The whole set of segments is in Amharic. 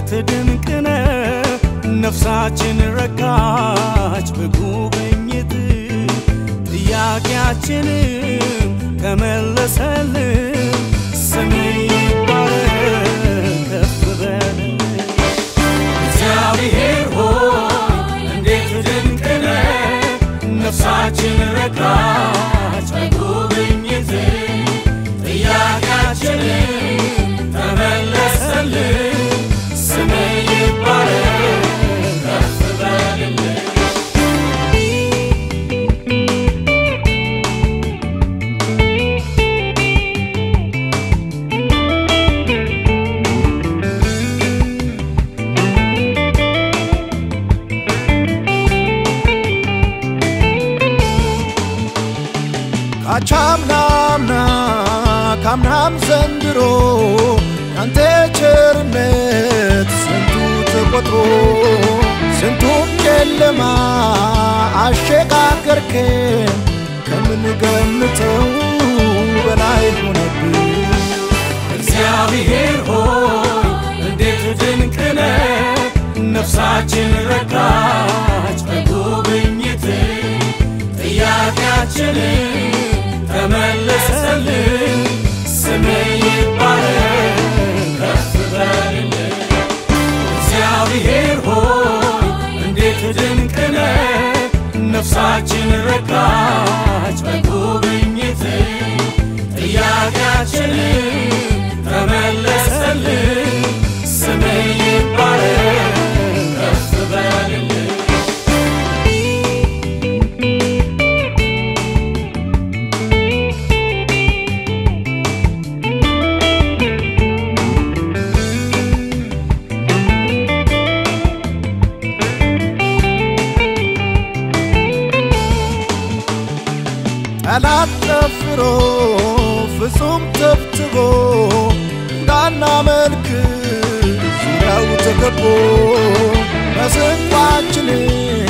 እንዴት ድንቅ ነው ነፍሳችን ረካች በጉብኝት ጥያቄያችንም ተመለሰልን ስም ይባረክ ከፍ በል እግዚአብሔር ሆይ እንዴት ድንቅ ነህ ነፍሳችን ረካች በጉብኝት ጥያቄያችንን ተመለሰልን ስም ይባረክ ከፍ በልልን ካቻምናምና ካምናም ዘንድሮ ያንተ ቸርነት ስንቱ ተቆጥሮ ስንቱን ጨለማ አሸጋገርከን ከምንገምተው በላይ ሆነብን። እግዚአብሔር ሆይ እንዴት ድንቅ ነህ ነፍሳችን ረካች በጉብኝት ጥያቄያችንን ተመለሰልን ስም ይባረክ ከፍ በልልን እግዚአብሔር ሆይ እንዴት ድንቅ ነህ ነፍሳችን ረካች በጉብኝት ጥያቄያችንን ተመለሰልን ስም ይባረክ ከፍ በልልን ጠላት ጠፍሮ ፍጹም ተብትቦ እንዳናመልክ ዙሪያው ተከቦ መስንቋችንን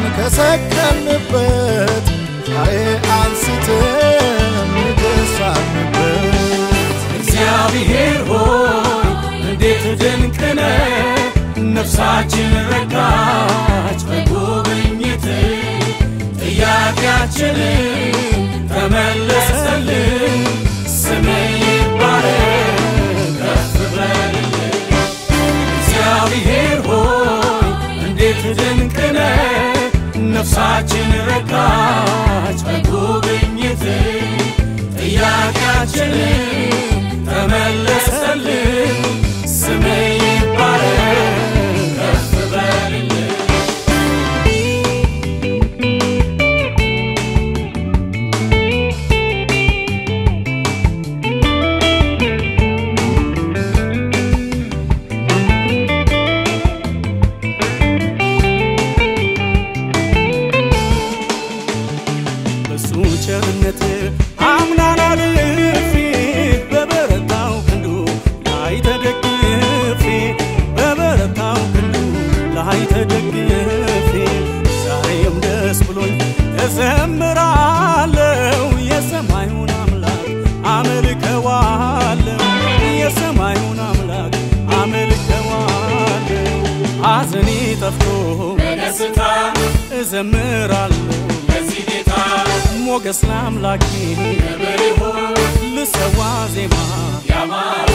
ከሰቀልንበት ዛሬ አንስተን ንገሳንበት። እግዚአብሔር ሆይ እንዴት ድንቅ ነህ ነፍሳችን ረካች በጉብኝት ጥያቄያችንን ተመለሰልን ስም ይባረክ ከፍ በልልን እግዚአብሔር ሆይ እንዴት ድንቅ ነህ ነፍሳችን ረካች በጉብኝት ጥያቄያችንን ተመለሰልን ስም ይባረክ ከፍ በልልን በሱ ቸርነት አምናን አልፌ በበረታው ክንዱ ላይ ተደግፌ በበረታው ክንዱ ላይ ተደግፌ ዛሬም ደስ ብሎኝ እዘምራለሁ የሰማዩን አምላክ አመልከዋለሁ የሰማዩን አምላክ አመልከዋለሁ ሐዘኔ ጠፍቶ በደስታ እዘምራለሁ ለዚህ ጌታ ሞገስ ለአምላኬ ክብር ይሁን ልሰዋ ዜማ ያማረ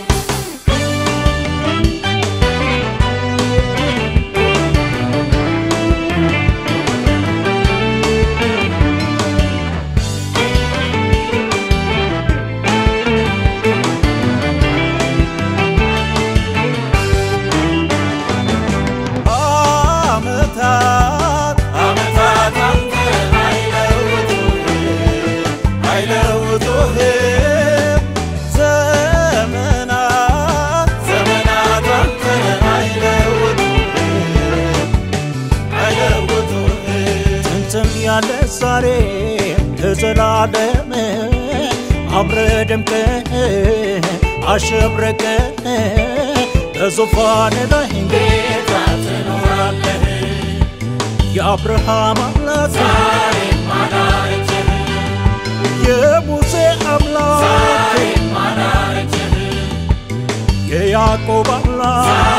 ዓመታት ዓመታት አንተን አይለውጡህም ዘመናት ዘመናት አንተን አይለውጡህም ጥንትም ያለ ዛሬ ለዘላለም አምረ ደምቀ አሸብረቀ በዙፋን ላይ ጌታ ትኖራለህ የአብርሃም አምላክ ዛሬም አላረጀህ የሙሴ አምላክ ዛሬም አላረጀህ የያዕቆብ አምላክ